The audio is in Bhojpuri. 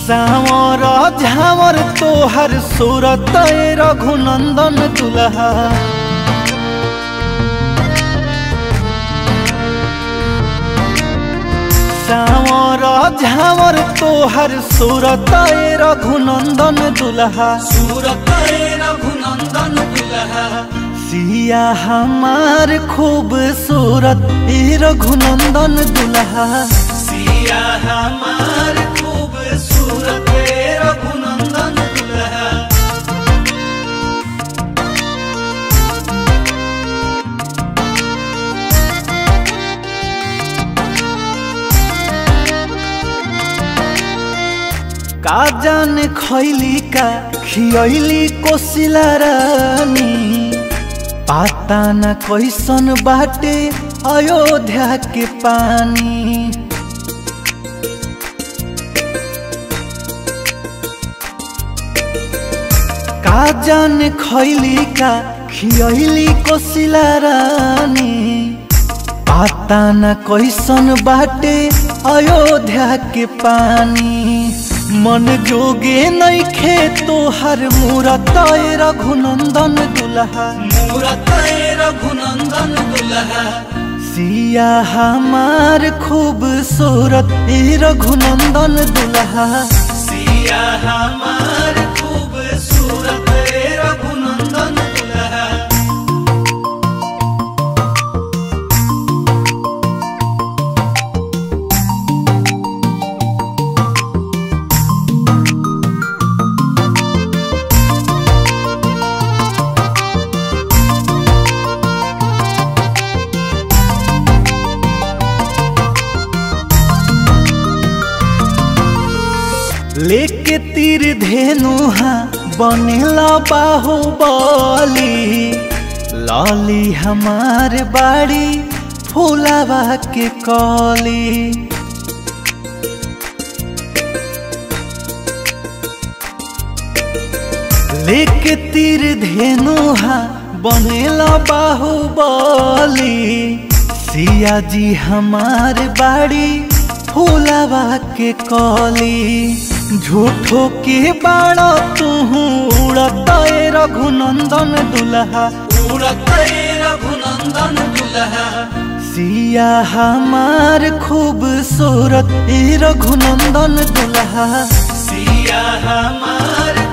सावर झावर तोहर सूरत ए रघुनंदन दुल्हा सावर झावर तोहर सूरत ए रघुनंदन दुल्हा सूरत रघुनंदन दुल्हा सिया हमार खूबसूरत ए रघुनंदन दुल्हा सिया हमार खूबसूरत रघुनंदन दुल्हा का जाने खैली का खियली कोसिला रानी पाता न कैसन बाटे अयोध्या के पानी का जाने खैली का खियली कोसिला रानी पाता न कैसन बाटे अयोध्या के पानी मन जोगे नैखे तोहर मूरत ए रघुनंदन दुल्हा मूरत रघुनंदन दुल्हा सिया हमार खूबसूरत ए रघुनंदन दुल्हा सिया हमार खूबसूरत रघुनंदन दुल्हा लेके तीर धेनुहा बनेला बाहुबली लाली हमार बाड़ी फूलावा के कली लेके तीर धेनुहा बनेला बाहुबली सिया जी हमार बाड़ी फूलावा के कली झूठो के बाड़ा तू उड़त ए रघुनंदन दुल्हा मूरत रघुनंदन दुल्हा सिया हमार खूबसूरत ए रघुनंदन दुल्हा सिया हमार